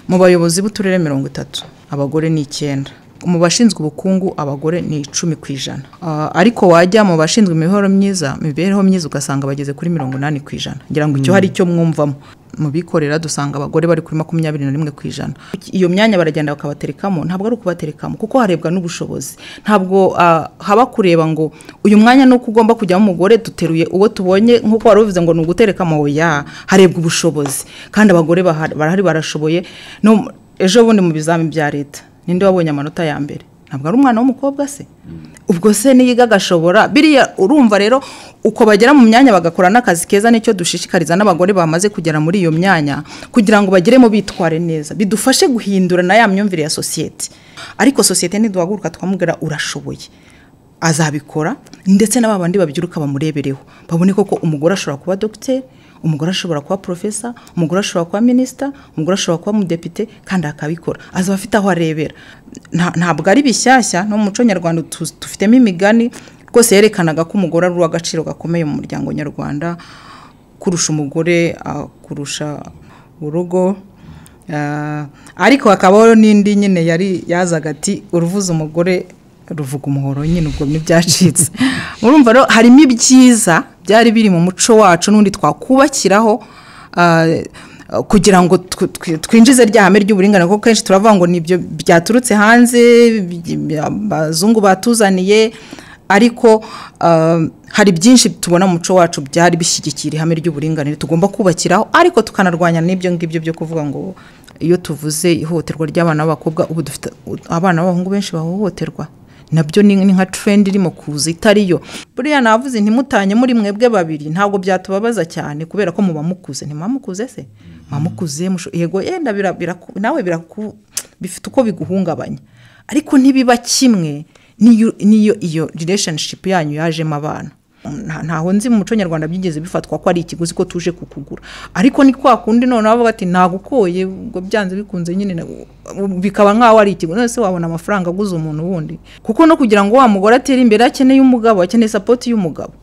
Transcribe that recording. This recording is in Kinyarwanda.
mu bayobozi b'uturere mirongo itatu abagore ni icyenda mu bashinzwe ubukungu abagore ni icumi ku ijana Ah, ariko wajya mu bashinzwe imibereho myiza imibereho myiza ugasanga bageze kuri mirongo inani ku ijana ngira ngo icyo hari icyo mwumvamo mu bikorera dusanga abagore bari kuri makumyabiri na rimwe ku ijana iyo myanya baragenda bakabaterekamo ntabwo ari ukubaterekamo kuko harebwa n'ubushobozi ntabwo ah, haba kureba ngo uyu mwanya nuko ugomba kujyamo umugore duteruye uwo tubonye nk'uko wari ubivuze ngo ni ugutereka ya harebwa ubushobozi kandi abagore bahari- barahari barashoboye no ejo bundi mu bizami bya leta ninde wabonye amanota ya mbere ntabwo ari umwana w'umukobwa se ubwo se niyiga agashobora biriya urumva rero uko bagera mu myanya bagakora n'akazi keza nicyo dushishikariza n'abagore bamaze kugera muri iyo myanya kugira ngo bageremo bitware neza bidufashe guhindura na ya myumvire ya sosiyete ariko sosiyete ntiduhaguruka twamubwira urashoboye azabikora ndetse na babandi babyiruka bamurebereho babone koko umugore ashobora kuba dogiteri umugore ashobora kuba porofesa umugore ashobora kuba minisita umugore ashobora kuba umudepite kandi akabikora azaba afite aho arebera Nta- ntabwo ari bishyashya no mu muco nyarwanda tu- dufitemo imigani rwose yerekanaga ko umugore ari uw'agaciro gakomeye mu muryango nyarwanda kurusha umugore ah, kurusha urugo Ah, ariko hakabaho n'indi nyine yari yazaga ati uruvuze umugore ruvuga umuhoro nyine ubwo ntibyacitse urumva rero harimo ibyiza byari biri mu muco wacu n'undi twakubakiraho ah, kugira ngo tw- tw- twinjize rya hame ry'uburinganire kuko kenshi turavuga ngo nibyo byaturutse hanze by- abazungu batuzaniye ariko ah, hari byinshi tubona mu muco wacu byari bishyigikira ihame ry'uburinganire tugomba kubakiraho ariko tukanarwanya n'ibyo ngibyo byo kuvuga ngo iyo tuvuze ihohoterwa ry'abana b'abakobwa ubu dufite abana b'abahungu benshi bahohoterwa nabyo ni ni nka trend irimo kuza itariyo buriya navuze ntimutanye muri mwebwe babiri ntabwo byatubabaza cyane kubera ko muba mukuze ntimuba mukuze se muba mukuze musho- yego yenda bira- biraku- nawe biraku- bifite uko biguhungabanya ariko ntibiba kimwe n'iyo n'iyo iyo relationship yanyu yajemo abana Nta- ntaho nzi mu muco nyarwanda byigeze bifatwa ko ari ikiguzi ko tuje kukugura ariko ni kwa kundi none bavuga ati nagukoye ngo byanze bikunze nyine na- bikaba nk'aho ari ikiguzi none se wabona amafaranga aguze umuntu wundi kuko no kugira ngo wa mugore atere imbere akeneye umugabo akeneye sapoti y'umugabo